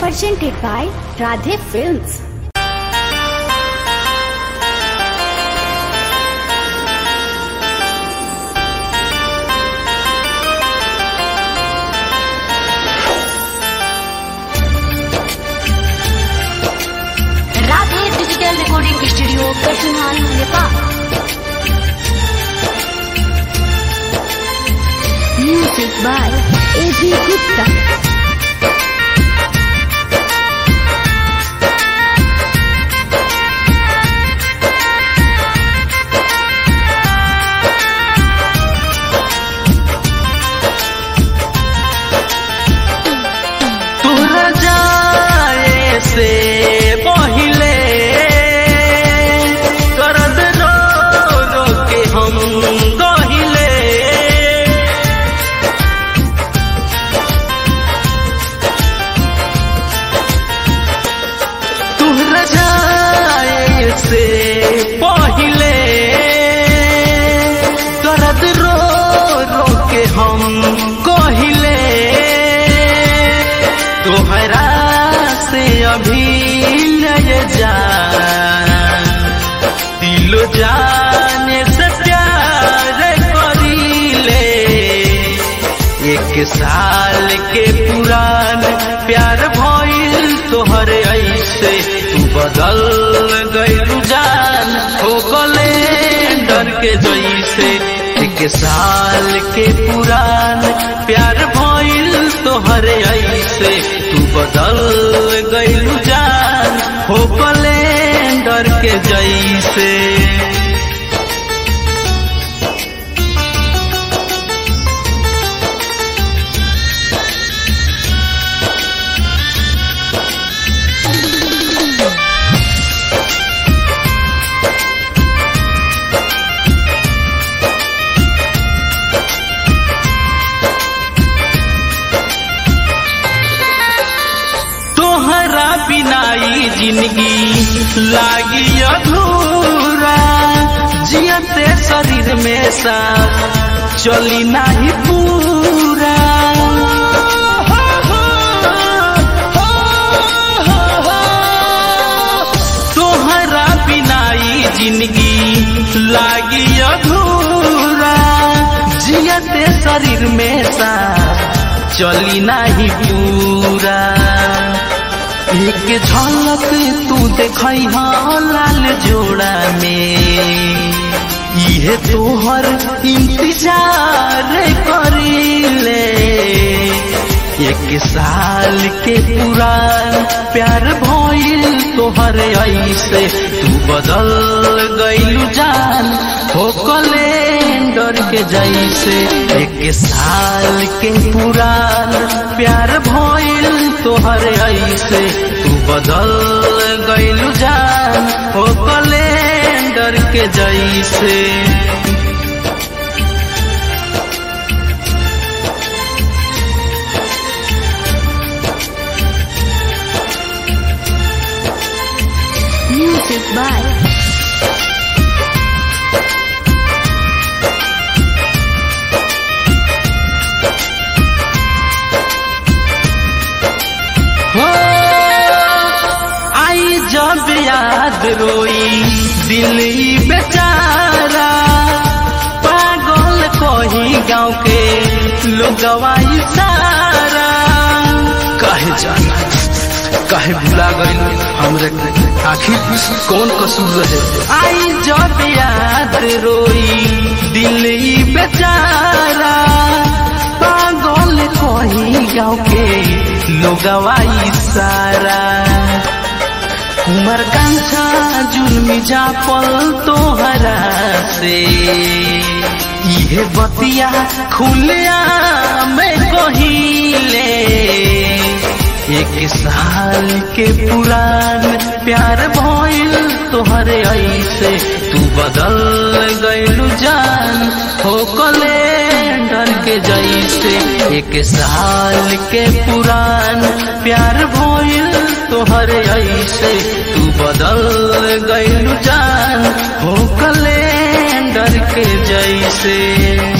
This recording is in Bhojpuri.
presented by Radhe Films. Radhe digital recording studio कठिनाई Nepal Music by A.B. Gupta. तोहरा जाए से पहिले करद रो रो के हम गहिले तोहरा जाए से पहिले करद रो रो के हम कहिले तोहरा से अभी लय जा दिलो जाने से प्यार करीले एक साल के पुरान प्यार भइल तोहरे ऐसे तू बदल गइलू जान हो गले डर के जैसे एक साल के पुरान प्यार भइल तोहरे ऐसे तू बदल गइलू जान हो गले डर के जैसे तोहरा बिनाई जिंदगी लागी अधूरा जियते शरीर में सांस चली नाही पूरा तोहरा बिनाई जिंदगी लागी अधूरा जियते शरीर में सांस चली नाही पूरा एक झलक तू देखई लाल जोड़ा में इहे तोहर इंतजार करीले एक साल के पुरान प्यार भइल तोहर ऐसे तू बदल गइलू जान हो कैलेंडर के जैसे एक साल के पुरान प्यार भइल तोहर ऐसे तू बदल गइलू जान हो कैलेंडर के जैसे Music by हो आई जब याद रोई दिल ही बेचारा पागल कही गाँव के लोगवाई सारा काहे जाना काहे भुला गई हमरे आखिर कौन कसूर रहे आई जब याद रोई दिल ही बेचारा पागल कही गाँव के लोगवाई सारा उमर कांछा जुलमी जापल तोहरा से इहे बतिया खुलिया मैं कहिले एक साल के पुरान प्यार भइल तोहरे ऐसे तू बदल गइलू जान हो कैलेंडर के जैसे एक साल के पुरान प्यार भइल तोहरे ऐसे तू बदल गइलू जान हो कैलेंडर के जैसे